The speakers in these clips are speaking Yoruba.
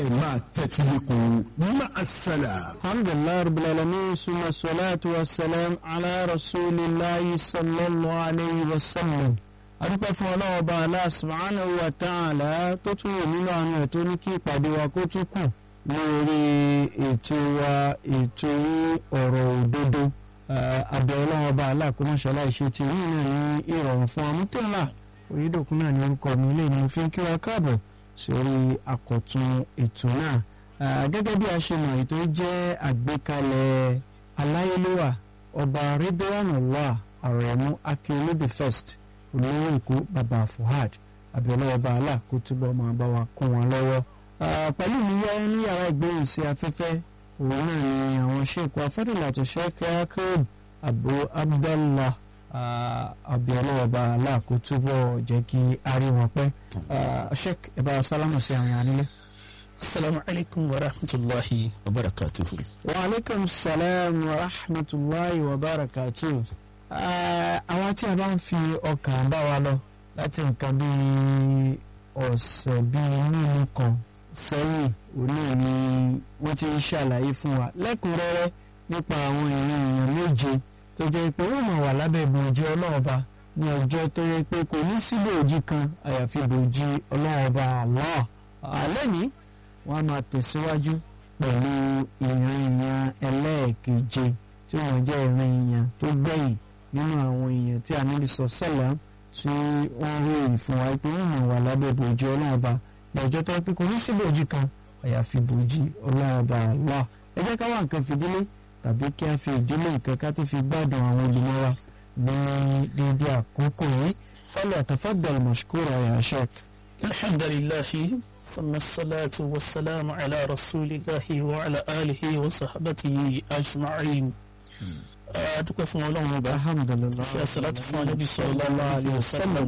ẹ máa tẹ́tí lẹ́kọ̀ọ́ máa ṣẹlẹ̀. alhamdulilayi rabbil alamin suma salatu wa salam ala rasulillahi sallallahu alayhi wa sallam adúpẹ́ fún ọlọ́wọ́ bá Allah subhanahu wa ta'ala tó tún wò nínú àwọn ẹ̀ tó ní kí ìpàdé wa kó tún kù lórí ètò wa ètò ọ̀rọ̀ òdodo àbẹ̀ ọlọ́wọ́ bá Allah kó má ṣàlàyé ṣe ti rí náà ní ìrọ̀rùn fún amútẹ́lá orídòkun náà ní orúkọ mi lè ní fi ń kí wa káàbọ̀ sórí àkọ́tún ètò náà gẹ́gẹ́ bí a ṣe mọ̀ ètò jẹ́ àgbékalẹ̀ aláyélúwà ọba Ridwanullah Aremu Akinlede first olówó èkó bàbá Fuhad abiola ọba Allah kó túbọ̀ máa bá wa kún wọn lọ́wọ́ pẹ̀lú mi yá ní yàrá ìgbóhùn sí afẹ́fẹ́ òun náà ni àwọn sheik wa Fadilatu Sheikh Yakub Abu Abdallah abiola ọba Allah kó túbọ̀ jẹ́ kí a rí wọn pẹ́ sheik ẹ bá sálámù sí àwọn ànílé. Assalamu alaikum wa rahmatullahi wa barakatuhu. wa alaikum salam wa rahmatullahi wa barakatuhu àwọn tí a bá ń fi ọkàn bá wa lọ láti nǹkan bíi ọ̀sẹ̀ bíi mímu kan sẹ́yìn òní ni wọ́n ti ń ṣàlàyé fún wa lẹ́kùnrẹ́rẹ́ nípa àwọn ìran èèyàn méje tó jẹ́ pé wọ́n máa wà lábẹ́ ìbòjì ọlọ́ọ̀ba ní ọjọ́ tó yẹ pé kò ní sí bòjì kan àyàfi bòjì ọlọ́ọ̀ba Allah alẹ́ ní wọ́n á máa tẹ̀síwájú pẹ̀lú ìran èèyàn ẹlẹ́ẹ̀keje tí wọ́n jẹ́ ìran èèyàn tó gbẹ̀yìn nínú àwọn èèyàn tí Ànábì sọ̀sọ́là tí wọ́n ròyìn fún wa pé wọ́n máa wà lábẹ́ bòjì ọlọ́run ọba lọ́jọ́ tó pé kò ní sí bòjì kan àyàfi bòjì ọlọ́run ọba Allah ẹ jẹ́ ká wá nǹkan fìdílé tàbí kí a fi ìdílé nǹkan ká tó fi gbádùn àwọn olùmọ̀ wa ní dédé àkókò yìí falyatafaddal mashkura ya sheikh. alhamdulillahi summa salatu wa salamu ala rasulillahi wa ala alihi wa sahbatihi ajma'in adúpẹ́ fún ọlọ́run ọba alhamdulilayi ṣe àṣàlátù fún anábì sallallahu alaihi wasallam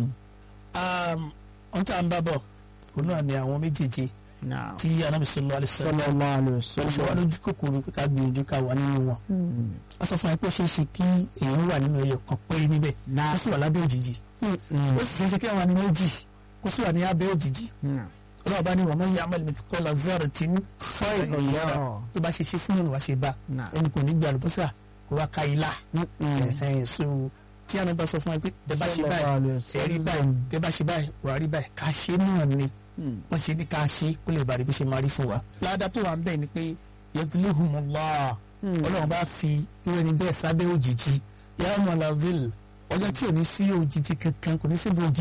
ọ̀n tá à ń bá bọ̀ òun náà ni àwọn méjèèjì naam tí anábì sallallahu alaihi wasallam sallallahu alayhi wa ṣe wá sallam. lójú kòkòrò pé ká gbìyànjú ká wà nínú wọn a sọ fún wa pé ó ṣeé ṣe kí èèyàn wà nínú ẹyọ kan péré níbẹ̀ ó sì wà lábẹ́ òjìji ó sì ṣeé ṣe kí àwọn ní méjì kó sì wà ní abẹ́ òjìji ọlọ́run bá ní wa man ya'mal mithqala dharratin khayran yarah tó bá ṣe ṣe sínú ìwà ṣe bá Naam. ẹnì kò ní gbé àlùbọ́sà kó wá ka ilá ẹ̀hẹ́n so tí àwọn bá sọ fún wa pé tẹ bá ṣe Sallallahu báyìí alayhi wa ẹ rí sallam. báyìí tẹ bá ṣe báyìí wà á rí báyìí ká ṣe náà ni wọ́n ṣe ní ká ṣe kó lè bàrí bó ṣe máa rí fún wa. ládàá tó wà ń bẹ̀ ni pé yẹtùlẹ́hùnmọ́lá ọlọ́run bá fi irú ẹni bẹ́ẹ̀ sábẹ́ òjìji yàrá mọ̀láfíìl ọjọ́ tí ò ní sí òjìji kankan kò ní sí bòjì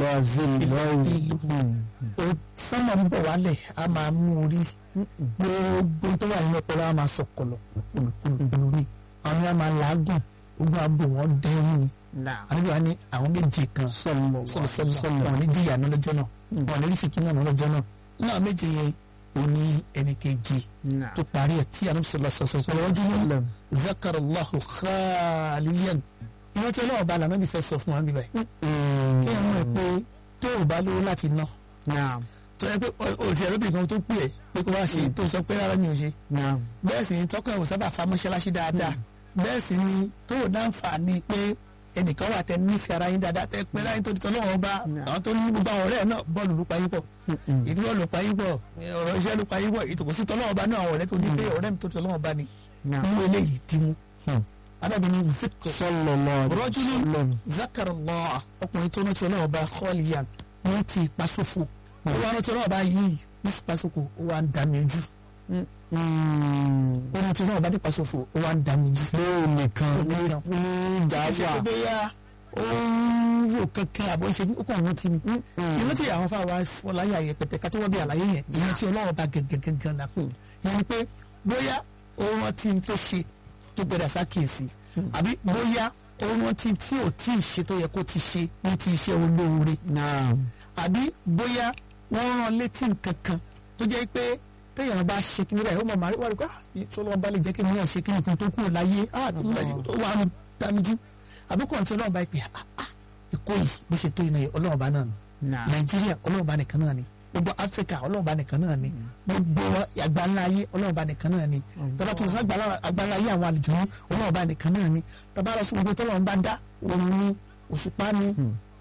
o sánmà ń bọ̀ wálẹ̀ a máa mú orí gbogbo tó wà nínú ọpọlọ a máa sọ kọlọ kùlùkùlù ni àwọn yà máa làágùn ogun abo wọn dẹ́rù ni àníbi wa ní àwọn méje kan sọlọ sọlọ wọn ní jìyà náà lọ́jọ́ náà wọn ní rí fìtínà náà lọ́jọ́ náà nínú àwọn méje yẹn o ní ẹnì kejì tó parí ẹ̀ tí àníbi sọlọ sọsọ sọlọ wọ́n jùlọ zakarallahu khaliyan ìwọ́n tí ọlọ́wọ́ bá lànà bí fẹ́ sọ fún wa bíbá yìí kí ẹ mọ̀ pé tó o bá lówó láti ná tó yẹ pé òsì ẹ̀rọ bìkan tó pè é pé kó wá ṣe tó sọ pé rárá mi ò ṣe bẹ́ẹ̀ sì ni tọ́kọ̀ ẹ̀wọ̀n sábà fa mọ́ṣáláṣí dáadáa bẹ́ẹ̀ sì ni tó o dáǹfààní pé ẹnìkan wà tẹ nífẹ̀ẹ́ ara yín dáadáa tẹ pé láyé tó di tọ́lọ́wọ́ ọba àwọn tó ní gbogbo àwọn ọ̀rẹ́ náà bọ́ọ̀lù ló pa yín pọ̀ ìdí bọ́ọ̀lù ló pa yín pọ̀ ọ̀rọ̀ iṣẹ́ ló pa yín pọ̀ ìtòkò sí tọ́lọ́wọ́ ọba náà àwọn ọ̀rẹ́ tó ní pé ọ̀rẹ́ mi tó ti tọ́lọ́wọ́ ọba ni nínú eléyìí dì mú adábìnrin zikr rọ́júlù zakarallah ọkùnrin tó rántí ọlọ́wọ́ ọba khaliyan wọ́n ti pasófo ó wá rántí ọlọ́wọ́ ọba yìí ní pasófo ó wá ń dàmí ojú ó rántí ọlọ́wọ́ ọba ní pasófo ó wá ń dàmí ojú lóò nìkan ní ní ṣe dáwà pé bóyá ó ń rò kankan àbọ̀ ṣe ó kàn rántí ni ìrántí àwọn fáwọn afọláyà yẹpẹtẹ ká tó wọ́n bí àlàyé yẹn ìrántí ọlọ́wọ́ ọba gẹ́gẹ́gẹ́gẹ́ náà pé ìyẹn ni pé bóyá ó rántí tó ṣe tó gbẹdà sákèsì àbí bóyá ó rántí tí ò tí ì ṣe tó yẹ kó ti ṣe ní ti iṣẹ́ olóore náà àbí bóyá wọ́n rán létí nǹkan kan tó jẹ́ pé téèyàn bá ṣe kí níbẹ̀ ó mọ̀ máa rí wá rí pé sọlọ́wọ́n bá lè jẹ́ kí mi náà ṣe kí nǹkan tó kúrò láyé àti nígbà tí ó wà ń dánijú àbí kò tí ọlọ́run bá pè á ìkó yìí bó ṣe tó iná yìí ọlọ́run bá náà ni náà nàìjíríà ọlọ́run bá nìkan náà ni gbogbo áfíríkà ọlọ́run bá nìkan náà ni gbogbo àgbáńlá ayé ọlọ́run bá nìkan náà ni tọ́ba tó sọ àgbáńlá ayé àwọn àlejò ní ọlọ́run bá nìkan náà ni tọ́ba lọ sí gbogbo tọ́lọ́run bá dá òun ní òṣùpá ní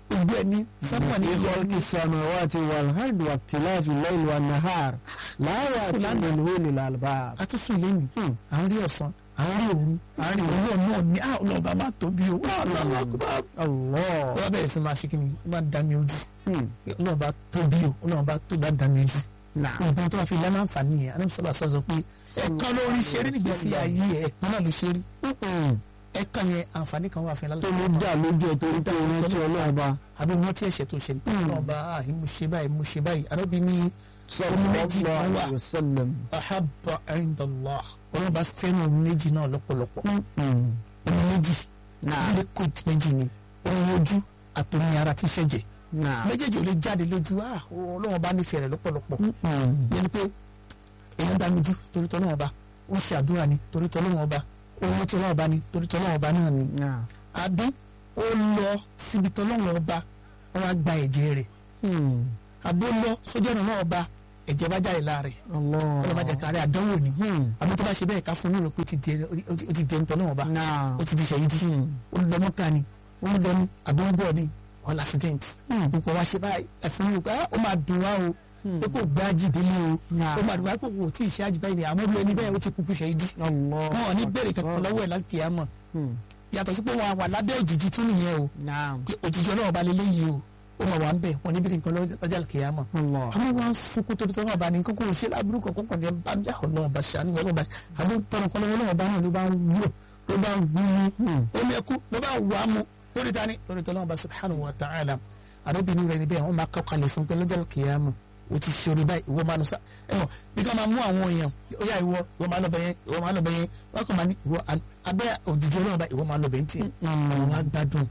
gbogbo ẹ̀ ní sánmà ní في ìlọ خلق ní السماوات والأرض واختلاف الليل والنهار لا يأتينه للألباب àtúnṣe lẹ́nu à ń rí ọ̀sán à ń rí òru à ń rí òwúrọ̀ náà ní à ọlọ́ọ̀bá máa tóbi o ọlọ́ọ̀bá kò bá الله wọ́n bẹ̀rẹ̀ sí máa ṣe kí ni ó máa dá mi ojú Hmm. ọlọ́ọ̀bá tóbi o ọlọ́ọ̀bá tó bá dá mi ojú نعم nǹkan tó wá fi lẹ́nu àǹfààní yẹn anábì sọ́lá sọ pé ẹ̀kan lórí ṣe rí nígbèsí ayé ẹ̀ ẹ̀kan náà ló ṣe rí Hmm. ẹ̀kan yẹn àǹfààní kan wà fún ẹ tó lálẹ́ ló dà lójú ẹ̀ torí tó rántí ọlọ́ọ̀ba àbí wọn tí ẹ̀ṣẹ̀ tó ṣe ní ọlọ́ọ̀bá àhí mo ṣe báyìí mo ṣe báyìí anábì ní omi méjì sallallahu kan wà alayhi wa sallam. ahabba indallah ọlọ́ọ̀bá fẹ́ràn omi méjì náà lọ́pọ̀lọpọ̀ Hmm. omi méjì Naam. liquid méjì ni omi ojú àtòmí ara tí ṣẹ̀jẹ̀ Naam. méjèèjì ò lè jáde lójú ah ọlọ́wọ́n bá nífẹ̀ẹ́ rẹ̀ lọ́pọ̀lọpọ̀ Hmm. yẹn ni pé èèyàn dá mi jú torí tọ́lọ́wọ́n bá ó ṣe àdúrà ni torí tọ́lọ́wọ́n bá owó tí ọlọ́wọ́n bá ni torí tọ́lọ́wọ́n bá náà ni Naam. àbí ó lọ síbi tọ́lọ́wọ́n bá wọn á gba ẹ̀jẹ̀ rẹ̀ Hmm. àbí ó lọ sójú ọ̀nà náà bá ẹ̀jẹ̀ bá jáde lára rẹ̀ Allah. ọlọ́wọ́n bá jẹ́ kárí àdánwò ni Hmm. àbí tó bá ṣe bẹ́ẹ̀ ká fún un ní ìrọ̀pẹ́ ó ti dẹ̀ ń tọ́lọ́wọ́n bá Naam. ó ti di ṣẹ̀yìdì Hmm. ó lọ mọ́kà ni ó ń lọ ní àdánwò ni wọ́n l'accident Hmm. nǹkan wá ṣe báyìí ẹ̀fọn yìí pé ah, ó máa dùn wá o pé kò gbá jìdílé o Naam. ó máa dùn wá pé kò tí ì ṣe àjì báyìí ni àmọ́ bí ẹni bẹ́ẹ̀ ó ti kúkú ṣe ìdí Allah. wọn ò ní bèrè kankan lọ́wọ́ ẹ̀ láti kìá mọ̀ Hmm. yàtọ̀ sí pé wọn wà lábẹ́ òjìji tún nìyẹn o Naam. pé òjìji ọlọ́wọ́ ba lélẹ́ yìí o ó máa wà ń bẹ̀ wọn ní bèrè nǹkan lọ́jà kìá mọ̀ Allah. àmọ́ wọn sunkún tóbi tọ́wọ́ bá ní kókó ṣe lábúrú kankan kan jẹ́ bá ń jà ọlọ́wọ́ bá ṣàánú ọlọ́wọ́ bá àmọ́ tọrọ kan lọ́wọ́ bá náà ló bá ń wúlò ló bá ń wúlò Hmm. ó lẹ́kú ló bá wà á mu torí ta ni torí tọ́lọ́wọ́ bá subhanahu wa ta'ala àdóbìnrin rẹ̀ níbẹ̀ wọ́n máa kọ́ kalẹ̀ fún pé lọ́jọ́ kìyàmù o ti ṣe orí báyìí ìwọ máa lọ sá ẹ̀wọ̀n bí ká máa mú àwọn èèyàn ó yá ìwọ ìwọ máa lọ bẹ̀ yẹn ìwọ máa lọ bẹ̀ yẹn wọ́n kàn máa ní ìwọ abẹ́ òjijì ọlọ́run bá ìwọ máa lọ bẹ̀ ń tì àwọn máa gbádùn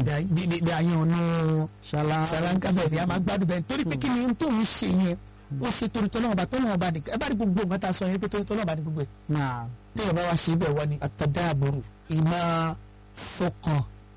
bí ayé ọ̀nà Shala. sàlánkà bẹ́ẹ̀ ni a máa gbádùn bẹ́ẹ̀ torí pé kí ni ohun tó ń ṣe yẹn ó ṣe torí tọ́lọ́run bá tọ́lọ́run bá nìkan ẹ bá rí gbogbo nǹkan tá a sọ yẹn pé torí tọ́lọ́run bá ní gbogbo ẹ̀ Naam. téèyàn bá wá ṣe bẹ́ẹ̀ wá ní àtàdáàbòrò ìmọ̀ fọkàn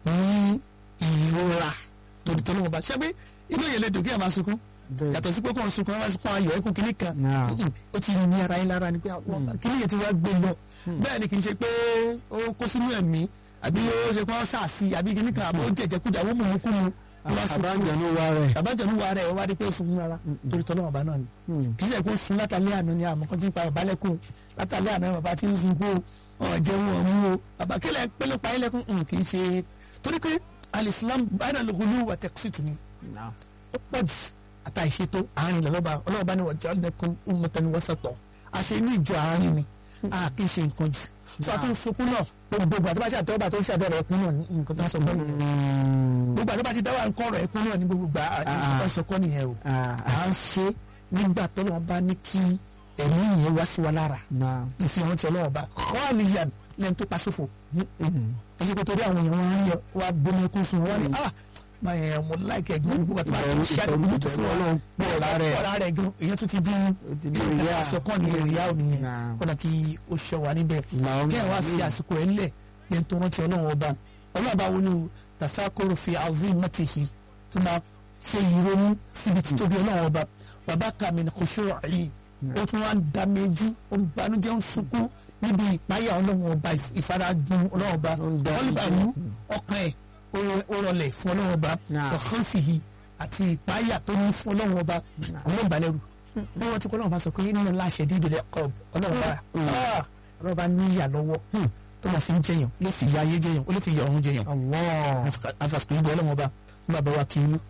ní ìrora torí tọ́lọ́wọ́n bá ṣe pé inú yẹn lè dùn kí ẹ̀ máa sunkún yàtọ̀ sí pé kò ń sunkún ẹ̀ máa sunkún ayọ̀ ẹ̀kún kìíní kan Naam. Mm-mm. ó ti ní ara yín lára ni pé àwọn kìíní yẹn ti wá gbé lọ bẹ́ẹ̀ ni kì í ṣe pé ó kó sínú ẹ̀mí àbí ó ṣe pé ó sàásì àbí kìíní kan àbí ó jẹjẹkújà ó mú un kú mu ó wá sunkún Àbájọ wá rẹ̀. àbájọ̀nú wa rẹ̀ ó wá rí pé ó sunkún rárá torí tọ́lọ́wọ́n bá náà ni kì í ṣe pé ó sun látàlẹ́ àná ni àmọ́ kan ti ń pa bàbá lẹ́kùn látàlẹ́ àná bàbá ti ń sunkún o ọ̀ jẹun ọ̀ mú o bàbá kílẹ̀ pẹ́lú pa ilẹ̀kùn ń kì í ṣe torí pé alìsílám báyìí lọ́kùnrin wà tẹ̀sítù ni Naam. ó pọ̀ jù àtà ìṣètò àárín lọ́lọ́ba ọlọ́ọ̀bá ni wọ́n jẹ́ ọ̀lẹ́kùn ummatan wasata àṣẹ ní ìjọ àárín ni a kì í ṣe nǹkan jù tó a tún sunkún náà gbogbo àti bá ṣe àtẹ́wọ́bà tó ń ṣàbẹ̀rẹ̀ ẹkún náà ní nǹkan tó ń sọ gbọ́ nìyẹn Hmm. gbogbo àti bá ti dáwà nǹkan ọ̀rọ̀ ẹkún náà ní gbogbo gbà nǹkan tó ń sọ kọ́ nìyẹn o Ah. à ń ṣe nígbà tọ́lọ́wọ́n bá ní kí ẹ̀mí yẹn wá sí wa lára Naam. ìfihàn tí ọlọ́wọ́n bá khaliyan lẹ́nu tó pa sófo Hmm. èyí kò torí àwọn èèyàn wọn á yẹ wá gbóná ẹkún fún wọn wá ní ah máa yẹn mo láìkẹ́ ẹ̀gbọ́n gbogbo àti bá ti ṣe àdúgbò tó fún wa Ọlọ́run pọ̀ lára ẹ̀. pọ̀ lára ẹ̀ gan èyàn tún ti dín ti dín ríà. àsọkàn ní ríà ò nìyẹn Naam. kọ́nà kí ó ṣọ wà níbẹ̀ Naam. kí ẹ̀ wá fi àsìkò ẹ̀ ńlẹ̀ yẹn tó rántí ọlọ́run ọba ọlọ́run ọba wo ni o tasakoro fi azimatihi tó máa ṣe ìrònú síbi títóbi ọlọ́run ọba bàbá kàmínà kò ṣó àyè ó tún wá ń da méjú ó ń banújẹ́ ń sunkún níbi ìpáyà ọlọ́run ọba ìfarajun ọlọ́run ọba Ó ń da ọlọ́bàrú ọkàn ẹ̀ ó- ó rọlẹ̀ fún ọlọ́run ọba Naam. ọ̀kan fìhì àti ìpáyà tó ní fún ọlọ́run ọba ọlọ́run balẹ̀rù wọ́n wọ́n ti kọ́ ọlọ́run ọba sọ pé nínú láṣẹ dídò lẹ́ ọ̀b ọlọ́run ọba ah, ọlọ́run ọba níyà lọ́wọ́ tó máa fi ń jẹyàn ó lè fi ya ayé jẹyàn ó lè fi ya ọ̀run jẹyàn Allah. afasùkò ìgbẹ́ ọlọ́run ọba fún bàbá wa kì í lú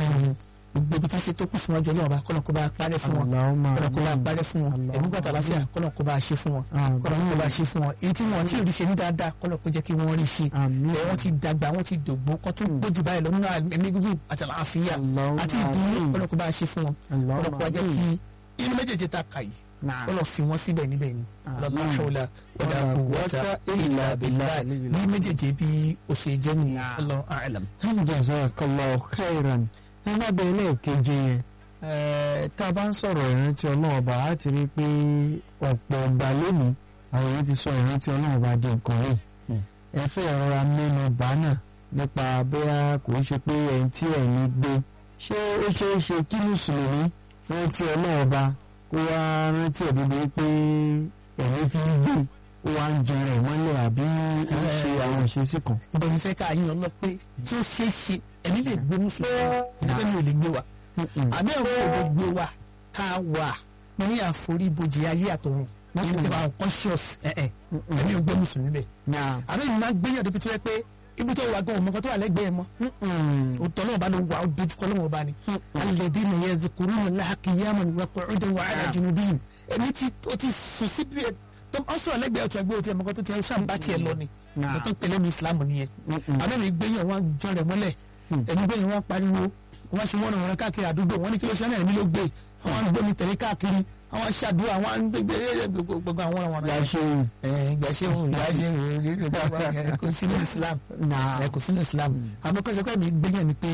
gbogbo ibi tí ṣe tó kù fún ọjọ́ ọlọ́run ọba kọ́nà kó bá parẹ́ fún wọn Allahumma kọ́nà kó bá amin. parẹ́ fún wọn Allahumma ẹ̀mí gbàtà láfíà kọ́nà kó bá ṣe fún wọn Amin. kọ́nà kó bá ṣe fún wọn èyí tí wọn tí ò rí ṣe ní dáadáa kọ́nà kó jẹ́ kí wọ́n rí ṣe Amin. ẹ̀ wọ́n ti dàgbà wọ́n ti dògbó kọ́ tún gbójú báyìí lọ nínú ẹ̀mí gígùn àti àlàáfíà Allahumma àti ìdùnnú amin. kọ́nà kó bá ṣe fún wọn Allahumma kọ́nà kó bá jẹ́ amin. kí inú méjèèjì ta kà yìí Naam. kọ́nà fi wọ́n síbẹ̀ níbẹ̀ ni Amin. la hawla wala quwwata illa billah bí méjèèjì bí ó ṣe jẹ́ nìyẹn Naam. Allahu a'lam. jazakallahu khairan ẹ má bẹ ẹlẹ́ẹ̀keje yẹn ẹ tá a bá ń sọ̀rọ̀ ìrántí ọlọ́run ọba á ti rí i pé ọ̀pọ̀ ọgbà lónìí àwọn èèyàn ti sọ ìrántí ọlọ́run ọba di nǹkan rẹ̀ ẹ fẹ́ rọra mẹ́nu bà náà nípa bóyá kò ń ṣe pé ẹni tí ẹ̀yin gbé ṣé ó ṣeé ṣe kí mùsùlùmí rántí ọlọ́run ọba kó wá rántí ẹ̀ bíbi pé ẹ̀yin fi ń gbé ó wá ń jẹun rẹ̀ mọ́lẹ̀ àbí ó ń ṣe àwọn ìṣesí kan. ìbẹ̀rù fẹ́ ká yín lọ pé tí ó ṣeé ṣe ẹ̀mí lè gbé mùsùlùmí ẹgbẹ́ mi ò lè gbé wa àbí ẹ̀rọ kò lè gbé wa ká wà ní àforíbojì ayé àtọ̀run ní ìgbà conscious ẹ̀ẹ́ ẹ̀mí ò gbé mùsùlùmí bẹ́ẹ̀ Náà. àbí ìmọ̀ gbéyàn débi tó yẹ pé ibi tó wà gan ọmọ kan tó wà lẹ́gbẹ̀ẹ́ mọ́ òtọ́ náà bá ló wà ó dojúkọ lọ́wọ́ bá ní. alladhina yadhkuruna Allaha qiyaman wa qu'udan wa 'ala junubihim ẹni tí ó ti sùn síbi ẹ̀ tó ọ sọ̀rọ̀ lẹ́gbẹ̀ẹ́ ọ̀tún ẹgbẹ́ òtí ẹ̀mọ́kọ tó ti ẹ̀ sàǹbá tiẹ̀ lọ ni Nah. tó pẹ̀lẹ́ ní Islam nìyẹn abẹ́rẹ́ gbẹ̀yàn wọn jọ rẹ̀ mọ́lẹ̀ ẹni gbẹ̀yàn wọn pariwo wọn ṣe wọ́n wọn káàkiri àdúgbò wọn ní kí ló ṣe ẹ̀mí ló gbé àwọn àgbẹ̀mí tẹ̀lé káàkiri àwọn aṣáàdúrà àwọn gbogbo àwọn àwọn Ìgbà ṣe gbàṣẹ́ òun gbàṣẹ́ kò sí ní Islam Nah. ẹ kò sínú Islam àmọ́ kọ́sẹ́ kọ́ mi gbẹ̀yàn ni pé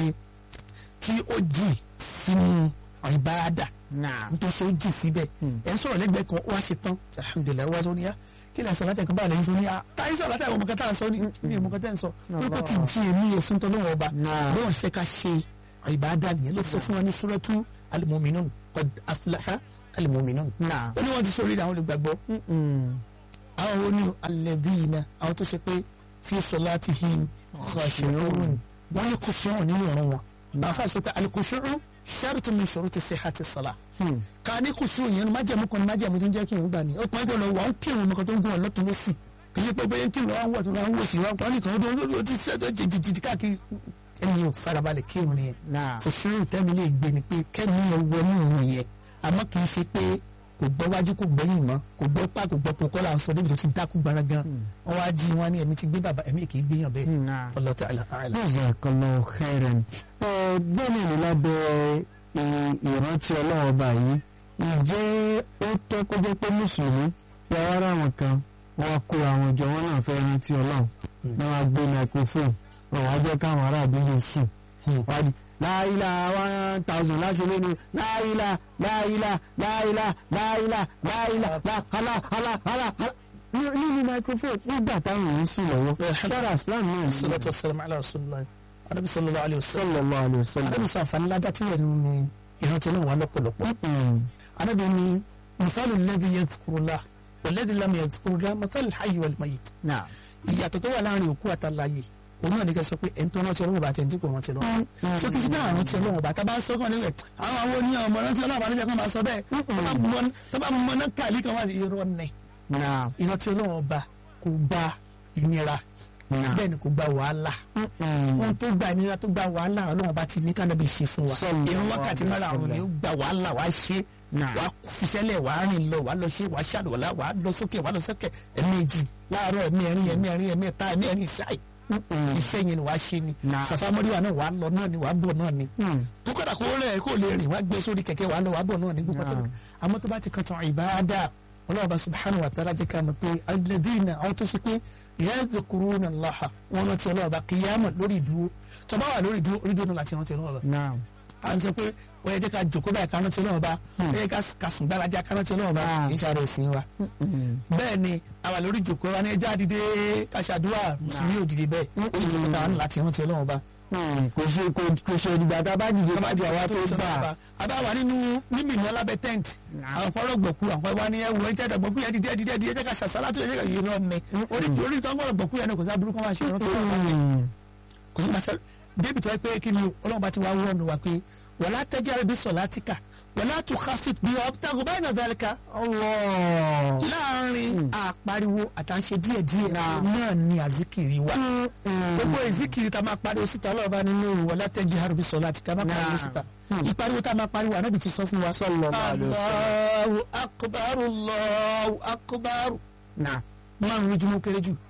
kí ó jì sínú ìbáradà náà. nítorí ṣe ó jì síbẹ̀ ẹ̀ ń sọ̀rọ̀ lẹ́gbẹ̀ẹ́ kan ó wá ṣe tán alhamdulilayi wá sọ ní yá kí lè sọ láti ẹ̀kọ́ báyìí lẹ́yìn sọ ní yá táyé sọ láti ẹ̀kọ́ mọ̀kátà sọ ní ní ìmọ̀kátà ń sọ tó tó ti jí èmi èsùn tó lọ́wọ́ ọba Náà. lọ́wọ́ fẹ́ ká ṣe ìbáradà nìyẹn ló sọ fún wa ní suratu al-mu'minun qad aflaha al-mu'minun Náà. ó ní wọ́n ti sọ orí àwọn olùgbàgbọ́ àwọn wo ni alladhina àwọn tó ṣe pé fi salatihim khashi'un wọ́n ní khushu' nínú ọ̀rọ̀ wọn bàfà sọ pé al-khushu' shartun min shuruti sihhati salah ká ní khushu' yẹn májẹ̀mú kan ní májẹ̀mú tó ń jẹ́ kí irun gbà ní ọkùnrin gbọ́dọ̀ wà ń kírun nǹkan tó ń gún ọ lọ́tún lọ́sì kì í ṣe pé bóyá ń kírun àwọn wọ̀ tó ń wọ̀ sí wọn kọ́ nìkan ó ló ti ṣe tó jìjìjì káàkiri ẹni yóò farabalẹ̀ kírun nìyẹn Náà. khushu' tẹ́mi lè gbé ni pé kẹ́mi yẹn wọ ní òun yẹn àmọ́ kì í ṣe pé kò gbọ́ wájú kò gbẹ́yìn mọ́ kò gbọ́ pa kò gbọ́ pokọ́ là ń sọ débi tó ti dákú gbára gan wọ́n wá jí wọn ní ẹ̀mí ti gbé bàbá ẹ̀mí kì í gbéyàn bẹ́ẹ̀ Náà. Allah ta'ala a'lam. Jazakallahu khairan. Ẹ bẹ́ẹ̀ ni lábẹ́ ì- ìrántí ọlọ́wọ́ ọba yìí ǹjẹ́ ó tọ́ kó jẹ́ pé mùsùlùmí ya wá ráwọn kan wọ́n kó àwọn ìjọ wọn náà fẹ́ rántí ọlọ́run ní wọ́n á gbé microphone wọ́n wá jẹ́ káwọn ará àdúgbò sùn wọ́n á di láìlà one thousand láṣẹ lẹ́nu láìlà láìlà láìlà láìlà láìlà hálà hálà hálà hálà nínú microphone nígbà táwọn èèyàn sùn lọ́wọ́ sára islam náà ní salatu wassalamu ala rasulillah anabi sallallahu alayhi wa sallam sallallahu alayhi wa sallam. anabi sọ àǹfààní ládàá tí wọ́n nínú ìrántí náà wà lọ́pọ̀lọpọ̀ anabi ni misalu alladhi yadhkurullah walladhi lam yadhkurullah mathalu alhayyi wal mayyit Náà. ìyàtọ̀ tó wà láàrin òkú àtàlàyé òun náà ní kẹ́ sọ pé ẹni tó rántí ọlọ́run bá tẹ̀ ń dípò rántí ọlọ́run so kì í ṣe pé àwọn rántí ọlọ́run bá tá bá sọ kàn nílẹ̀ àwọn àwọn oníyàn ọmọ rántí ọlọ́run bá ló jẹ́ kó máa sọ bẹ́ẹ̀ tó bá mọ- tó bá mọ náà kàlí kan wá sí irọ́ nẹ̀ Náà. ìrántí ọlọ́run ọba kò gba ìnira Náà. bẹ́ẹ̀ ni kò gba wàhálà ohun tó gba ìnira tó gba wàhálà ọlọ́run bá ti ní kánábì ṣe fún wa Sallallahu irun wákàtí alaihi márùn-ún ni ó gba wàhálà wàá ṣe Náà. wàá fiṣẹ́lẹ̀ wàá rìn lọ wàá lọ ṣe wàá ṣàlùwàlá wàá lọ sókè wàá lọ sókè ẹ̀ẹ̀mejì láàárọ̀ ẹ̀mí ẹ̀rin ẹ̀mí ẹ̀rin ẹ̀mí ẹ̀ta ẹ̀mí ẹ̀rin ṣáì iṣẹ́ yẹn ni wàá ṣe ni Náà. sàfàmọ́ríwá náà wàá lọ náà ni wàá bọ̀ náà ni tó kọ́dà kó rẹ̀ kó lè rìn wàá gbé sórí kẹ̀kẹ́ wàá lọ wàá bọ̀ náà ni gbogbo tó àmọ́ tó bá ti kàn tán ìbáadà ọlọ́ọ̀bá subhanahu wa ta'ala jẹ́ ká mọ̀ pé alladhina àwọn tó ṣe pé yadhkuruna Allaha wọn rántí ọlọ́ọ̀bá qiyama lórí ìdúró tó bá wà lórí ìdúró orí ìdúró náà láti rántí ọlọ́ọ̀bá Náà. à ń sọ pé wọ́n yẹ jẹ́ ká jòkó báyìí ká rántí ọlọ́ọ̀bá wọ́n yẹ ká sùn gbáradì ká rántí ọlọ́ọ̀bá Ah. kì í ṣàrẹ̀ ìsìn wa bẹ́ẹ̀ ni àwa lórí ìjòkó wa ní ẹja dìde ká ṣàdúrà mùsùlùmí ò dìde bẹ́ẹ̀ ó ìjòkó táwọn láti rántí ọlọ́ọ̀bá kò ṣe kò- kò ṣe ìdìgbà tá a bá dìde bá di àwa tó gbà. àbá wà nínú mímì ní alábẹ tent àwọn fọlọ gbọkú àwọn wa ni ẹ wọ ẹjẹ gbọkú yẹn dídẹ dídẹ dídẹ jẹ ká ṣàṣàlá tó yẹ ká yìí lọ mẹ orí orí tó ń gbọdọ gbọkú yẹn ni kò sí aburú kan máa ṣe ìrántí ọlọ́run bá mi kò sí máa ṣe débi tó yẹ pé kí ni ọlọ́run bá ti wá wọ́ọ̀nù wa pé wala tajhar bi salatika wala tukhafit bi wabtaghi bayna dhalika Allah. láàrin àpariwo àtàǹṣe díẹ̀díẹ̀ náà ni àzíkiri wa gbogbo ìzíkiri tá a máa pariwo síta ọlọ́run bá nínú wala tajhar bi salatika máa pariwo síta ìpariwo tá a máa pariwo ànábì ti sọ fún wa Sallallahu alaihi wasallam. Allahu akbar Allahu akbar Náà. márùn lójúmọ́ kéré jù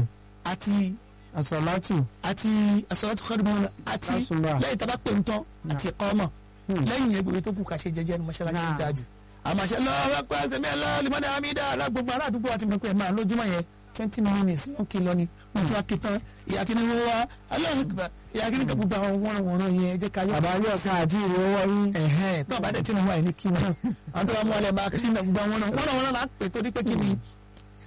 àti Àsàlátù. àti as-salatu khairun minan àti Àsùnbà. lẹ́yìn tá a bá pè ń tán àti iqama lẹ́yìn yẹn gbogbo tó kù ká ṣe jẹ́jẹ́ ní mọ́ṣáláṣí Náà. ń dájú àmàṣẹ lọ́wọ́ pé ẹsẹ̀ mi ẹ̀ lọ́wọ́ limani amida alágbogbo ará àdúgbò àti mọ̀ pé ẹ̀ máa lójúmọ́ yẹn twenty minutes ló ń kí lọ ni wọ́n tún wá kí tán ìyá kí ni wọ́n wá Allahu Akbar ìyá kí ni kò gbogbo àwọn wọ́n wọ́n yẹn ẹ jẹ́ ká yọ. Bàbá ilé ọ̀sán àti ìrè owó yín. ẹ̀hẹ́n tó àbádẹ́ tí mo wà ní kí wọn àwọn tó bá mú ọlẹ́ máa kí ní gbogbo àwọn náà wọ́n náà wọ́n náà pè torí pé kí ni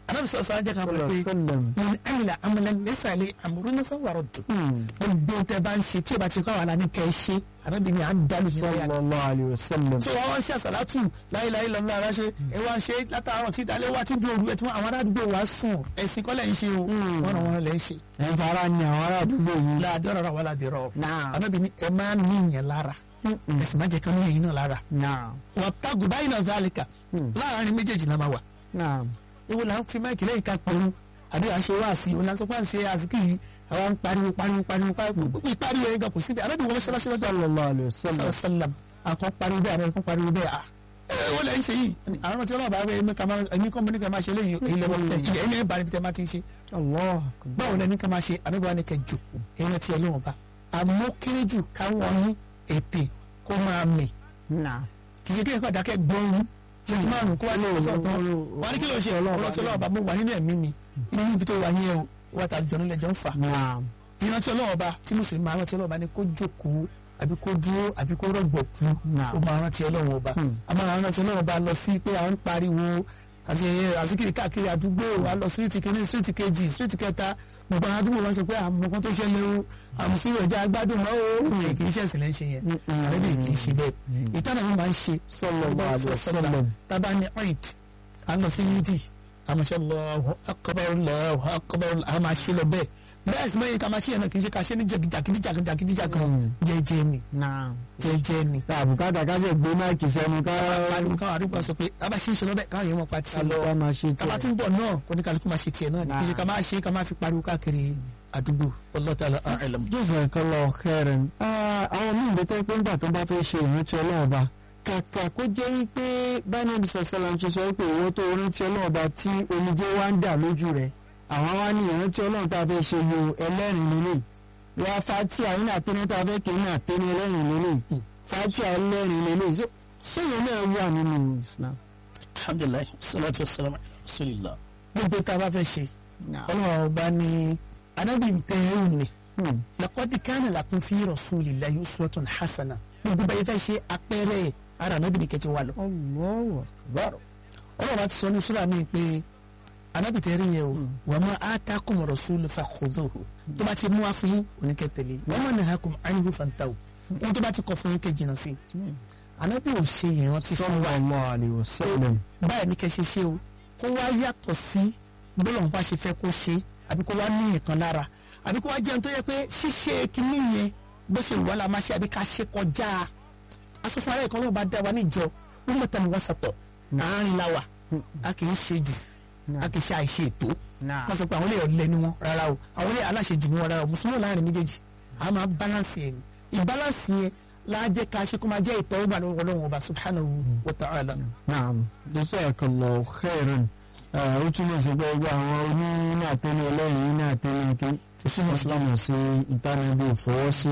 anábì sọ̀rọ̀ sọ̀rọ̀ jẹ́ ká mọ̀ pé sallam. من عمل عملا ليس عليه امرنا فهو رد gbogbo tẹ bá ń ṣe tí o bá ti kọ́ àwọn aláàánú kẹ́ ẹ ṣe arábìnrin à ń dálù yín lẹ́yà sallallahu alayhi wa sallam. tí wọ́n wá ń ṣe àṣàlátù láéláé lọ́nà ara ṣe ẹ wá ń ṣe látàárọ̀ tí ìdálé wá tí di òru ẹ̀ tí àwọn ará àdúgbò wa sùn ẹ̀sìn kọ́lẹ̀ ń ṣe o wọ́n ràn wọ́n lẹ́ ń ṣe. ẹ̀ ń fara ní àwọn ará àdúgbò yìí. láàdé ọ̀rọ̀ wà láàdé rọ̀ Naam. arábìnrin ẹ máa ń ní ìyẹn lára ẹ̀sìn má jẹ́ kán ní ẹ̀yìn náà lára naam wọ́n tágù báyìí náà zálìkà láàárín méjèèjì náà máa wà naam. ewu là ń fi máìkì lẹ́yìn ká pẹ̀lú àbí à ń ṣe wá sí i òun là ń sọ pé à ń ṣe àsìkò yìí àwọn ń pariwo pariwo pariwo pariwo ìpariwo yẹn gan kò síbi arábìnrin wọn ṣẹlẹ̀ ṣẹlẹ̀ sallallahu alayhi wa sallam. sàlám àkọ́ pariwo bẹ́ẹ̀ àbẹ̀rẹ̀ fún pariwo bẹ́ẹ̀ à ẹ wọ́n lẹ́ ń ṣe yìí àwọn tí ọlọ́ọ̀bá rẹ̀ ẹ̀mí kan máa ẹ̀mí kan ní kan máa ṣe léyìn ilẹ̀ wọn tẹ̀ ilẹ̀ ilẹ̀ ìbára ibi tẹ́ máa ti ń ṣe allah báwo lẹ́ni kan máa ṣe àbẹ̀bọ̀ ni kẹ́ jù ẹ̀yìn tí ọlọ́wọ́n bá àmọ́ kéré jù káwọn ní ètè kó máa mì naam. kì í ṣe kéèyàn kọ́ dákẹ́ gbọ́n ṣètì márùn kó wá ní ọ̀sán tán wà ní kí ló ṣe ọ̀rọ̀ tí ọlọ́wọ́ bá mú wà nínú ẹ̀mí mi inú ibi tó wà yẹn o wà tá àjọ nílẹ̀ jọ ń fà naam. ìrántí ọlọ́wọ́ bá tí mùsùlùmí máa rántí ọlọ́wọ́ bá ní kó jókòó àbí kó dúró àbí kó rọ̀gbọ̀ kú Naam. ó máa rántí ọlọ́wọ́ bá a máa rántí ọlọ́wọ́ bá lọ sí pé à ń pariwo àṣeyẹ àzíkiri káàkiri àdúgbò wa lọ síríìtì kìíní síríìtì kejì síríìtì kẹta gbogbo àwọn àdúgbò wọn sọ pé àmọ́ kan tó ṣẹlẹ̀ o àmùsùlùmí ẹja gbádùn mọ́ o kì í ṣẹ̀sìn lẹ́ ń ṣe yẹn àrẹ́bí kì í ṣe bẹ́ẹ̀ ìtàn àwọn máa ń ṣe sallallahu alayhi wa sallam. taba ni ọ̀ìt a lọ sí yídì àmọ̀ṣẹ́ Allahu akbar Allahu akbar a máa ṣe lọ bẹ́ẹ̀ bẹ́ẹ̀ sì mẹ́yìn ká máa ṣe yẹn náà kì í ṣe ká ṣe ní jàkídíjàkídíjàkídíjàkan jẹ́jẹ́ ni naam. jẹ́jẹ́ ni. àbùkátà ká ṣe gbé máìkì sẹ́nu ká pariwo káwọn àdúgbò sọ pé a bá ṣe ń ṣe lọ́bẹ̀ káwọn yẹn mọ̀ pa ti lọ ká máa ṣe tàbá tí tiẹ̀. ń bọ̀ náà kò ní kálukú máa ṣe tiẹ̀ náà ni kì í ṣe ká máa ṣe ká máa fi pariwo káàkiri àdúgbò Wallahu ta'ala a'lam. jazakallahu khairan. àwọn míì bẹ tẹ́ pé ńgbà tó bá fẹ́ ṣe ìrántí ọlọ́ọ̀ba kàkà kó jẹ́ pé bánàbí sọ̀sọ́lá ń ṣe sọ pé ìwọ́n tó rántí ọlọ́ọ̀ba tí omijé wá ń dà lójú rẹ̀ àwọn wá ní ìrántí ọlọ́run tá a fẹ́ ṣe yo ẹlẹ́rìn lélẹ̀ wá fati àwọn náà tẹ́ni tá a fẹ́ kéwìn náà tẹ́ni ẹlẹ́rìn lélẹ̀ fati ẹlẹ́rìn lélẹ̀ ṣé ìyẹn náà wà nínú Islam. alhamdulilayi salatu wa salam ala rasulillah. gbogbo tá a bá fẹ́ ṣe ọlọ́run ọba ní anábì tẹ̀yẹ́rù ni Hmm. lakọ́dí kánà lakum fi rasulillahi uswatun hasana gbogbo báyìí fẹ́ ṣe apẹ́rẹ́ ara anábì ní kẹ́tì wà lọ. Allahu akbar. ọlọ́run bá ti sọ ní sùúrà mi pé anábì tẹ̀yẹ́rù yẹn o wa ma atakum rasulu fakhudhuhu tó bá ti mú wa fún yín oníkẹ́tẹ̀lé wa ma nahakum anhu fantahu ohun tó bá ti kọ̀ fún yín kẹ́ jìnnà sí i anábì ò ṣe ìrántí fún wa sallallahu alayhi wa sallam. báyìí ní kẹ́ ṣe ṣe o kó wá yàtọ̀ sí bọ́lá wọn bá ṣe fẹ́ kó ṣe àbí kó wá ní nǹkan lára àbí kó wá jẹun tó yẹ pé ṣíṣe kínní yẹn bó ṣe wà la máa ṣe àbí ká ṣe kọjá asòfin ara ìkan náà bá dá wa níjọ wọn mọ̀ta ni wọ́n sàtọ̀ àárín la wà a kì í ṣe jù a kì í ṣe àìṣe ètò wọ́n sọ pé àwọn ilé ọ̀lẹ́ ni wọ́n rárá o àwọn ilé aláṣejù ni wọ́n rárá o mùsùlùmí láàrin méjèèjì a máa balance yẹn ni ìbalance yẹn láàjẹ́ ká ṣe kó máa jẹ́ ìtọ́wọ́gbà lọ́wọ́ Ọlọ́run ọba subhanahu wa ta'ala. naam jazakallahu khairan ó túmọ̀ sí pé gbogbo àwọn oníná àtẹnu ẹlẹ́rìn iná àtẹnu ike ìṣúná ìsìlámù sí ìtànàbí ìfọwọ́sí.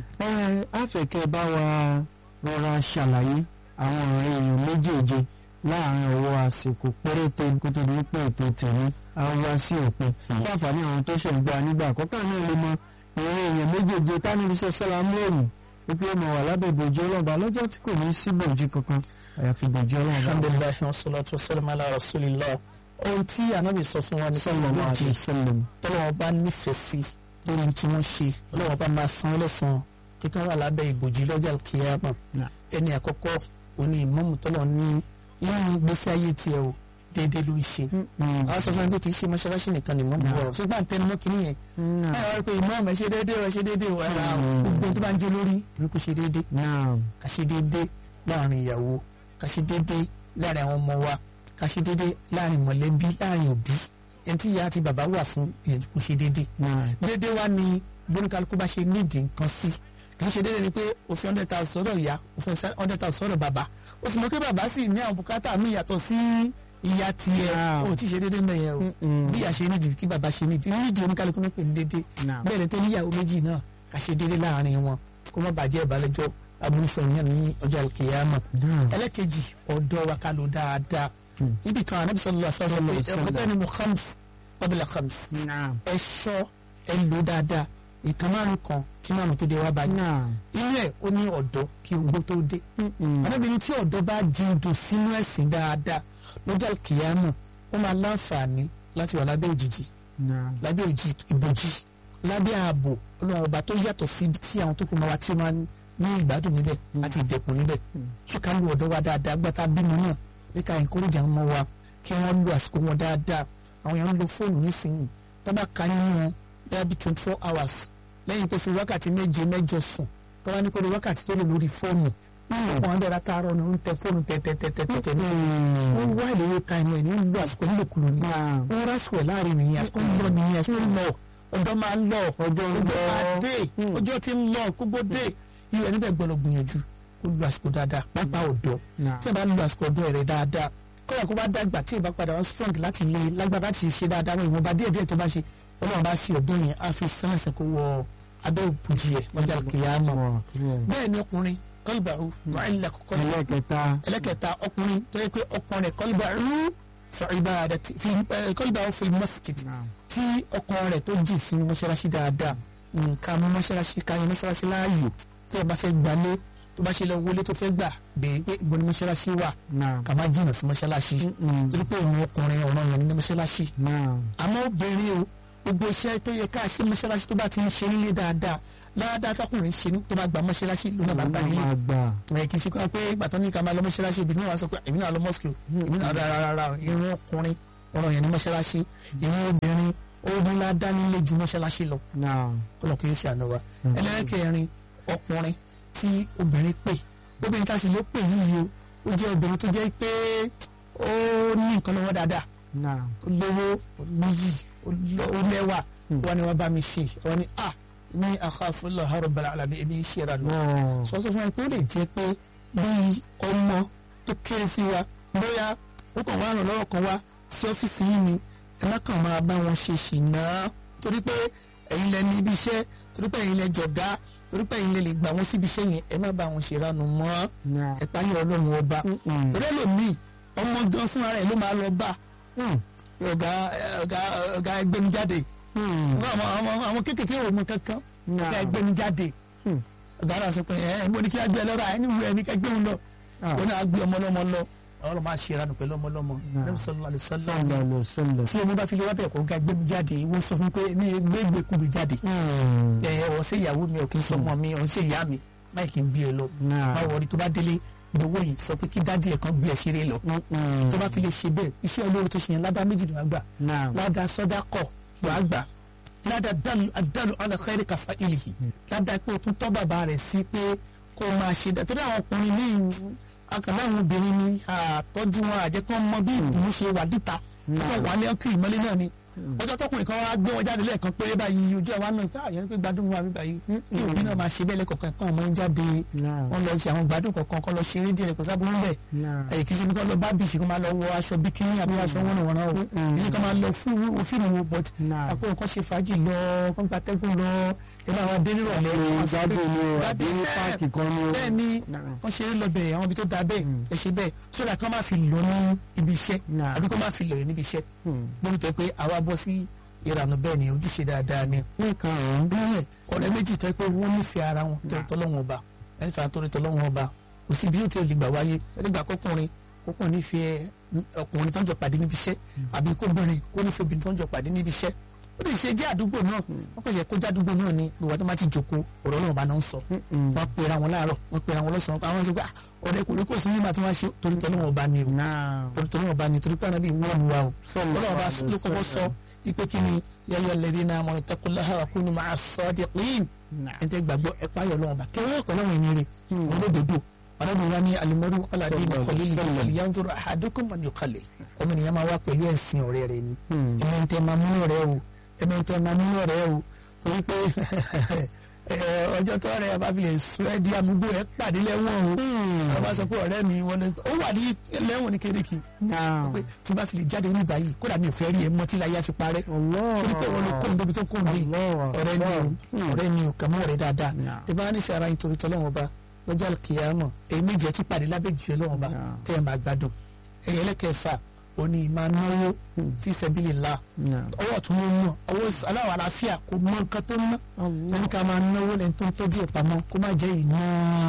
àfẹ̀kẹ́ bá wa rọra ṣàlàyé àwọn ọ̀rẹ́ èèyàn méjèèje láàrin ọwọ́ àsìkò péréte kó tó di pé ètò tèmi á wá sí òpin. fún àǹfààní àwọn tó ṣẹ̀ ń gbà nígbà àkọ́kọ́ náà lè mọ ìrìn èèyàn méjèèje tánìbí sọ́sọ́lá mọ́ọ̀mù wípé ọmọ wà lábẹ́ ìbòjú ọlọ́ba lọ́jọ́ tí kò ní sí ìbòjú kankan àyàfi ìbòjú ọlọ́ba. alhamdulilayi wa salatu wa salam ala rasulillah ohun tí anabi sọ fún wa ní sallallahu sọlọ alaihi wasallam. tọ́lọ́wọ́ bá nífẹ̀ẹ́ sí lórí tí wọ́n ṣe ọlọ́wọ́ bá máa san lẹ́sàn-án kíkọ́ wà lábẹ́ ìbòjì lọ́jà kìíyàmọ̀ Nah. ẹni àkọ́kọ́ òní ìmọ̀mù tọ́lọ̀ ní inú gbèsè ayé tiẹ̀ o déédéé ló ń ṣe àwọn sọ fún mi pé kì í ṣe mọ́ṣáláṣí nìkan ni ìmọ̀mù Nah. wọ̀ ṣùgbọ́n àtẹnumọ́ kìíní yẹn báyọ̀ wá pé ìmọ̀mù ẹ̀ ṣe déédéé ẹ̀ ṣe déédéé ẹ̀ ra gbogbo tó bá ń jó lórí ìlú kò ṣe déédéé naam ká ṣe déédéé láàrin ìyàwó ká ṣe déédéé láàrin àwọn ọmọ wa ká ṣe déédéé láàrin mọ̀lẹ́bí láàrin òbí ẹni tí ìyá àti bàbá wà fún ìyẹn kò ṣe déédéé naam déédéé wá ní bóníkálukú bá ṣe nídìí nǹkan sí kì í ṣe déédéé ni pé òfin hundred thousand sọ́dọ̀ ìyá òfin hundred thousand sọ́dọ̀ bàbá ó sì mọ̀ pé bàbá sì ní àwọn bùkátà mi yàtọ̀ sí ìyá tiẹ̀ Wow. ó ti ṣe déédéé mẹ́yẹn o Mm-mm. bí ìyá ṣe nídìí kí bàbá ṣe nídìí nídìí oníkálukú ní pè ní déédéé Naam. bẹ́ẹ̀ ni tó níyàwó méjì náà ká ṣe déédéé láàrin wọn kó má bàjẹ́ ìbálẹ́jọ́ aburúfẹ́ yẹn ní ọjọ́ àlùkìyàmọ̀ naam ẹlẹ́kejì ọ̀dọ́ wa ká lò dáadáa ibi kan anabi sallallahu alaihi wasallam Sallallahu alaihi wasallam. ẹ̀kọ́tẹ́ ni mo khams qabla khams naam ẹ ṣọ́ ẹ lò dáadáa ìkan márùn kan kí márùn tó dé wá báyìí naam inú ẹ̀ ó ní ọ̀dọ́ kí ogbó tó dé arábìnrin tí ọ̀dọ́ bá jí odò sínú ẹ̀sìn dáadáa lọ́jọ́ kìyàmù ó máa láǹfààní láti wà lábẹ́ òjìji Naam. lábẹ́ òjì ìbòjì lábẹ́ ààbò ọlọ́run ọba tó yàtọ̀ sí ibi tí àwọn tó kù máa wá tí ó máa ń ní ìgbádùn níbẹ̀ àti ìdẹ̀kùn níbẹ̀ ṣé ká lu ọ̀dọ́ wa dáadáa gbọ́tà bímọ náà ní ká encourage àwọn ọmọ wa kí wọ́n lo àsìkò wọn dáadáa àwọn èèyàn ń lo fóònù nísìnyí tó bá ka nínú wọn bẹ́ẹ̀ bí twenty four hours lẹ́yìn pé fi wákàtí méje mẹ́jọ sùn tó wá ní kó lo wákàtí tó lò lórí fóònù ọkọ̀ wọn bẹ̀rẹ̀ àtàárọ̀ ni ó ń tẹ fóònù tẹ́tẹ́tẹ́tẹ́ ní ó ń wá ìléwé táìmù ẹ̀ ní ó ń lo àsìkò nílòkulò ní Naam. ó ń rásìkò ẹ̀ láàrin nìyẹn àsìkò ń lọ nìyẹn àsìkò ń lọ ọjọ́ máa ń lọ Ọjọ́ ń ọjọ́ lọ. máa dé Hmm. ọjọ́ tí ń lọ gbogbo dé irú ẹni bẹ́ẹ̀ gbọ́dọ̀ gbìyànjú kó lo àsìkò dáadáa pápá ọ̀dọ́ Naam. tí ẹ bá lo àsìkò ọ̀dọ́ rẹ̀ dáadáa kọ́ra kó bá dàgbà tí ẹ bá padà wá strong láti lè lágbára láti ṣe dáadáa wọn ìwọ̀nba díẹ̀ díẹ̀ tó bá ṣe ọlọ́run bá fi ọ̀dọ́ yẹn á fi sẹ́nẹ̀sẹ̀ kó wọ abẹ́ òbújì ẹ̀ lọ́jà kìyàmọ̀ Wọ̀, wọ̀. bẹ́ẹ̀ ni ọkùnrin kọ́lùbàrú mọ̀ẹ́lẹ̀ kọ́kọ́ ẹlẹ́kẹta ẹlẹ́kẹta ọkùnrin tó yẹ pé ọkùnrin rẹ̀ kọ́lùbàrú fi ibadati fi eh, kọ́lùbàrú fi masjid Naam. tí ọkàn rẹ̀ tó jì sínú mọ́ṣáláṣí dáadáa nǹkan mú mọ́ṣáláṣí ká yan mọ́ṣáláṣí láàyò tí ẹ bá fẹ́ gbalé tó bá ṣe lọ wọlé tó fẹ́ gbà bèè pé ìbọn ní mọ́ṣáláṣí wà Naam. ká má jìnnà sí mọ́ṣáláṣí Mm-mm. torí pé ìrun ọkùnrin ọ̀ràn yẹn ní mọ́ṣáláṣí Naam. àmọ́ obìnrin o gbogbo iṣẹ́ tó yẹ ká ṣe mọ́ṣáláṣí tó bá ti ń ṣe nílé dáadáa ládàá tọkùnrin ṣe ní tó bá gba mọ́ṣáláṣí ló náà bá gbà nílé Máa gbà. ẹ kì í ṣe kọ́ pé ìgbàtọ́ ní ká máa lọ mọ́ṣáláṣí ibi náà wá sọ pé èmi náà lọ mọ́sùkì èmi náà rárá rárá irun ọkùnrin ọ̀rọ̀ yẹn ní mọ́ṣáláṣí irun obìnrin ó ní ládá nílé ju mọ́ṣáláṣí lọ Naam. kọlọ̀ kì í ṣe àná wa ẹlẹ́kẹ̀rin ọkùnrin tí obìnrin pè obìnrin ká sì ló pè yíyí o ó jẹ́ obìnrin tó jẹ́ pé ó ní nǹkan lọ́wọ́ dáadáa Naam. ó lówó ó níyì ó lọ- ó lẹ́wà wọn ni wọ́n bá mi ṣe wọn ni ah ní akhafullaha rabbal alamin èmi ń ṣe ra lọ Wọ̀. sọ sọ fún ẹ pé ó lè jẹ́ pé bí ọmọ tó kéré sí wa bóyá ó kàn wá ràn lọ́wọ́ kan wá sí ọ́fíìsì yìí ni ẹ má kàn máa bá wọn ṣe ṣìnà torí pé ẹ̀yin lẹ ní ibi iṣẹ́ torí pé ẹ̀yin lẹ jọ̀gá torí pé ẹ̀yin lẹ lè gbà wọ́n síbi iṣẹ́ yẹn ẹ má bá wọn ṣèrànù mọ́ Naam. ẹ páyọ̀ ọlọ́run ọba Mm-mm. torí ẹlòmíì ọmọ gan fúnra rẹ̀ ló máa lọ bá Mm. ọ̀gá ọ̀gá ọ̀gá ẹgbẹ́ni jáde Mm. àwọn àwọn àwọn kékeré ò mọ kankan Naam. ọ̀gá ẹgbẹ́ni jáde Hmm. ọ̀gá náà sọ pé ẹ ẹ mo ní kí á gbé ẹ lọ́ra ẹni wú ẹni ká gbé òun lọ Ah. wọn náà gbé ọmọ lọ́mọ lọ ọlọ́run máa ṣe ìranù pẹ̀lú ọmọ lọ́mọ Naam. Ànábì sallallahu alaihi wasallam Sallallahu alaihi wasallam. tí ọmọ bá fi lè wá bẹ̀ kó ga gbẹ́mi jáde wọ́n sọ fún pé ní gbégbé kúbi jáde Mm. ẹ ẹ wọ́n ṣe ìyàwó mi ò kí n sọ ọmọ mi ò ń ṣe ìyá mi máì kí n bí ẹ lọ Naam. má wọrí tó bá délé gbowó yìí sọ pé kí dádì ẹ̀ kan gbé ẹ ṣeré lọ Mm-mm. tó bá fi lè ṣe bẹ́ẹ̀ iṣẹ́ olóore tó ṣe yẹn ládàá méjì ni wàá gbà Naam. ládàá sọ́dá kọ̀ wàá gbà ládàá dàlù àdàlù ala khairi kàfà ìlìhì ládàá pé o tún tọ́ bàbá rẹ̀ sí pé kó o máa ṣe dá torí àwọn ọkùnrin ní akàlà àwọn obìnrin ni àtọ́jú wọn àjẹkọ́ mọ bí ìdùnnú ṣe wà díta wọ́n wà ní ọkùnrin ìmọ́lé náà ni ọjọ́ tọkùnrin kan wá gbé wọn jáde lẹ́ẹ̀kan péré báyìí ojú àwa náà ká àyẹ̀wò pé gbádùn wa mi báyìí kí òbí náà máa ṣe bẹ́ẹ̀ lẹ́kọ̀ọ̀kan kan ọmọ ń jáde Naam. wọ́n lọ ṣe àwọn gbádùn kọ̀ọ̀kan kọ́ lọ ṣeré díẹ̀ kò sábà ń bẹ̀ Naam. èyí kì í ṣe kí wọ́n lọ bá bìṣì kó máa lọ wọ aṣọ bíkíní àbí aṣọ wọn wọn náà o kì í ṣe kí wọ́n máa lọ fún òfìmù wo but Naam. àpò nǹkan ṣe fàájì lọ kán gba tẹ́gùn lọ ẹ máa wá dé nírọ̀lẹ́ wọ́n sọ pé- Gbádùn ni o, àbí Gbádùn páàkì kan ni o. bẹ́ẹ̀ ni Naam. wọ́n ṣeré lọ bẹ̀ àwọn ibi tó da bẹ́ẹ̀ ẹ ṣe bẹ́ẹ̀ sódà kán má fi lọ ní ibi iṣẹ́ Naam. àbí kán má fi lọ yẹn níbi iṣẹ́ Mm. lórí tó yẹ pé àwa bọ́ sí ìrànú bẹ́ẹ̀ ni ojúṣe dáadáa ni Ní karùn-ún. bẹ́ẹ̀ ọ̀rẹ́ méjì tó yẹ pé wọ́n nífẹ̀ẹ́ ara wọn tó tọ́lọ́wọ́n ọba ẹni fà torí tọ́lọ́wọ́n ọba kò sí bí yóò tó lè gbà wáyé ẹni gbà kọkùnrin kọkùnrin nífẹ̀ẹ́ ọkùnrin tó ń jọ pàdé níbi iṣẹ́ àbí kóbìnrin kó nífẹ̀ẹ́ obìnrin tó ń jọ pàdé níbi iṣẹ́ ó lè ṣe jẹ́ àdúgbò náà wọ́n kò yẹ kó jẹ́ àdúgbò náà ni gbogbo àti máa ti jòkó ọ̀rọ̀ náà bá náà ń sọ Mm-mm. wọ́n pera wọn láàárọ̀ wọ́n pera wọn lọ́sàn-án àwọn sọ pé "Ah, ọ̀rẹ́ kò rí kò sí nígbà tí wọ́n ṣe torí tọ́lọ́wọ́n ọba ni o Naam. torí tọ́lọ́wọ́n ọba ni torí pé ànábì wọ́n lu wa o ọlọ́wọ́n bá ló kọ́kọ́ sọ ipe kí ni yẹ́yẹ́ lẹ́dí náà mọ̀ ìtẹ́kùnláhà wà kúnnù máa sọ ọ́ di pín Naam. ẹ̀ńtẹ́ gbàgbọ́ ẹ̀pá yọ̀ lọ́wọ́ bá kẹwàá ẹ̀kọ́ lọ́wọ́ ẹni rẹ̀ wọn ló dodo ọlọ́run wa ní alimọ́rú ọ̀làdé ní kọ́lé ní kọ́lé yanzuru ahadukum man yuqallil ọmọ ènìyàn máa wá pẹ̀lú ẹ̀sìn ọ̀rẹ́ rẹ̀ ni Mm. ẹ̀mẹ́ ń tẹ́ máa múnú rẹ̀ o ẹ̀mẹ́ ń tẹ́ máa múnú rẹ̀ o torí pé ẹ, ọjọ́ tó rẹ̀ bá fi lè sọ ẹ́ di amúgbó ẹ̀ pàdé lẹ́wọ̀n o wọ́n bá sọ pé ọ̀rẹ́ mi wọ́n ní ó wà ní lẹ́wọ̀n ní kérékì Naam. pé tí bá fi lè jáde ní báyìí kódà mi ò fẹ́ rí ẹ mọ́ tí láyé á fi parẹ́ Allah. torí pé wọn ló kó níbi tó kó níbi Allah. ọ̀rẹ́ ni o ọ̀rẹ́ ni o kà mọ́ ọ̀rẹ́ dáadáa Naam. tí bá ní fi ara yín torí tọ́lọ́wọ́n ba lọ́jọ́ kìyàmọ̀ èyí méjì ẹ̀ tún pàdé lábẹ́ jù ẹ lọ́wọ́n ba Naam. tẹ́ ẹ máa gbádùn ẹ̀yẹ ẹlẹ́kẹ̀ẹ́fà òní máa náwó fi sabilillah Naam. ọwọ́ tún ló ná ọwọ́ aláwọ̀ àlàáfíà kò mọ nǹkan tó ná Allah. lẹ́nu ká máa náwó lẹ́nu tó ń tọ́jú ẹ̀ pamọ́ kó má jẹ́ ìná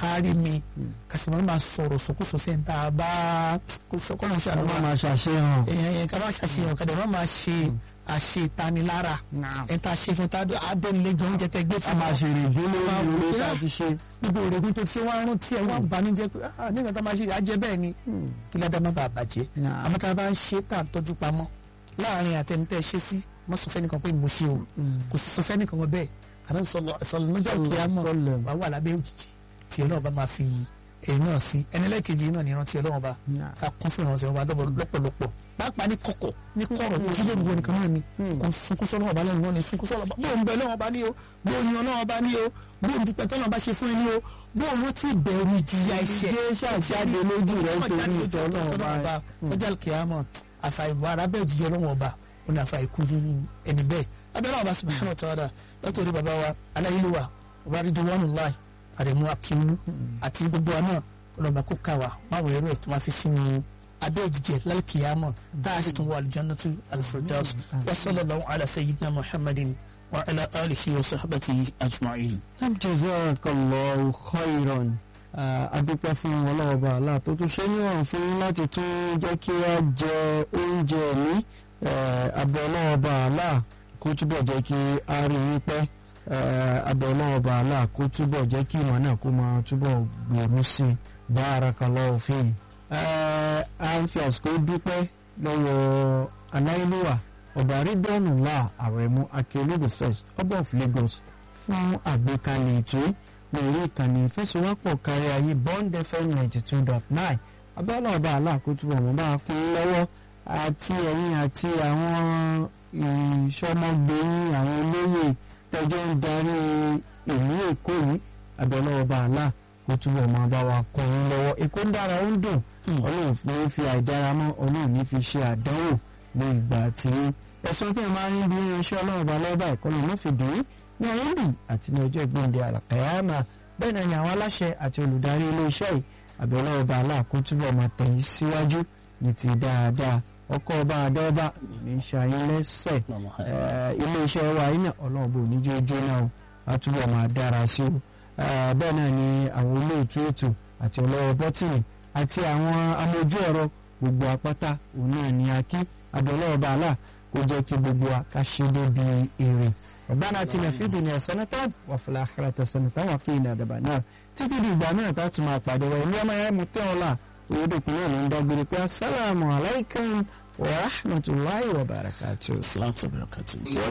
kárí mi kàṣìmọ́ máa sọ̀rọ̀ sọkúsọ sẹ́ńtà bá kọ́nà ṣe wọ́n àlọ́ máa ṣàṣeyàn. èèyàn ká má ṣàṣeyàn kàdé má máa ṣe àṣetanilára Naam. ẹ̀ tá a ṣe fún tá a dẹ́nilẹ́jọ́ oúnjẹ tẹ́ gbé a fún máa wa ṣe èrèdí lórí Máa wò ìwé pé, tá a ah, ti ṣe. gbogbo òrògùn tó ti wá rántí ẹ wá banújẹ́ pé ah nígbà tá a máa ṣe àjẹ bẹ́ẹ̀ ni kí ládàá má bàa bàjẹ́ Naam. àmọ́ tá a bá ń ṣe tá a tọ́jú pamọ́ láàrin àtẹnitẹ́ ṣe sí má sọ fẹ́nìkan pé mo ṣe o kò sì sọ fẹ́nìkan wọn bẹ́ẹ̀ àná sọlọ sọlọ níjọ́ kí á mọ̀ Sọlọ. wà wà lábẹ́ òjijì tí ọlọ́run bá máa fi èyí náà sí ẹni lẹ́ẹ̀kejì náà ní ìrántí ọlọ́run bá Naam. ká kún fún ìrántí ọlọ́run bá lọ́pọ̀- lọ́pọ̀lọpọ̀ pàápàá ní kọ̀kọ̀ ní kọ̀rọ̀ jí lórí wọn nìkan náà ni kò sunkún sọ́lọ́run ọba lẹ́nu wọn ni sunkún sọ́lọ́run ọba bó ń bẹ lọ́wọ́ ọba ní o bó ń yan ọlọ́run ọba ní o bó ń dúpẹ́ tọ́lọ́run bá ṣe fún ẹ ní o bó ń rántí ìbẹ̀rù ìjìyà iṣẹ́ Ìgbé ṣàjáde lójú rẹ̀ torí ìtọ́ Ọlọ́run ọba. ọjà kìámọ̀ àfàìbọ̀ arábẹ́ òjijì ọlọ́run ọba ó ní àfàìkúrú ẹni bẹ́ẹ̀ abẹ́rẹ́ ọba subhanahu wa ta'ala látòrí bàbá wa aláyélúwà ọba ridwanullahi àrẹ̀mú akíwú àti gbogbo wa náà ọlọ́ba kó ká wa máa wọ̀ ẹ̀rọ ẹ̀ tó máa fi sínú abẹ́ òjijì lálùkìyàmọ̀ tá a sì tún wọ aljannatu alfirdaus wa sallallahu ala sayyidina muhammadin wa ala alihi wa sahbatihi ajma'in. jazakallahu khairan adúpẹ́ fún ọlọ́ọ̀bà àlá tó tún ṣe níwọ̀n fún yín láti tún jẹ́ kí a jẹ oúnjẹ mi abẹ́ ọlọ́ọ̀bà àlá kó túbọ̀ jẹ́ kí a rí yín pẹ́ abẹ́ ọlọ́ọ̀bà àlá kó túbọ̀ jẹ́ kí ìmọ̀ náà kó máa túbọ̀ gbèrú sí i barakallahu fihi. a ń fi àsìkò dúpẹ́ lọ́wọ́ aláìlúwà ọba ridwanullah àrẹ̀mú akérèdè first ọba of Lagos fún àgbékalẹ̀ ètò lórí ìkànnì ìfẹsowọ́pọ̀ kárí ayé bond fm ninety two dot nine abẹ́lẹ̀ ọba aláàkótó ọ̀mọ́ bá kún un lọ́wọ́ àti ẹ̀yìn àti àwọn ìṣọmọgbẹ̀yìn àwọn olóyè tẹjọ́ ń darí ìlú èkó yìí abẹ́lẹ̀ ọba aláàkótó ọ̀mọ́ bá wa kún un lọ́wọ́ èkó ń dára ó ń dùn ọlọ́run ní fi àìdára mọ́ ọlọ́run ní fi ṣe àdánwò ní ìgbà tí ẹ̀sọ́ tó máa ń bí irinṣẹ́ ọlọ́run ọba lọ́ba ìkọlù ló fi dùn ún ní ọ̀rọ̀ ìlú àti ní ọjọ́ ìgbóǹde àlàkàyàmà bẹ́ẹ̀ náà ni àwọn aláṣẹ àti olùdarí iléeṣẹ́ yìí àbẹ̀lẹ̀ ọba aláàkó túbọ̀ máa tẹ̀yìn síwájú ní ti dáadáa ọkọ̀ ọba àdọ́ọba ní ṣàyín lẹ́sẹ̀ iléeṣẹ́ wa yìí náà ọlọ́run bò ní jójó náà o a túbọ̀ máa dára sí o bẹ́ẹ̀ náà ni àwọn olóòtú ètò àti ọlọ́wọ́ bọ́tìnì àti àwọn amójú ẹ̀rọ gbogbo apáta òun náà ni a kí àbẹ̀lẹ̀ ọba aláà kó jẹ́ kí gbogbo wa ká ṣe débi èrè ربنا اتنا في الدنيا حسنة وفي الآخرة حسنة وقنا عذاب النار títí di ìgbà náà tá a tún máa pàdé wa ilé ọmọ ẹ̀mú tẹ́ ọ̀la òyìnbó náà ló ń dágbére pé asalaamu alaykum wa rahmatulahi wa barakatuh. salaam wa barakatuh.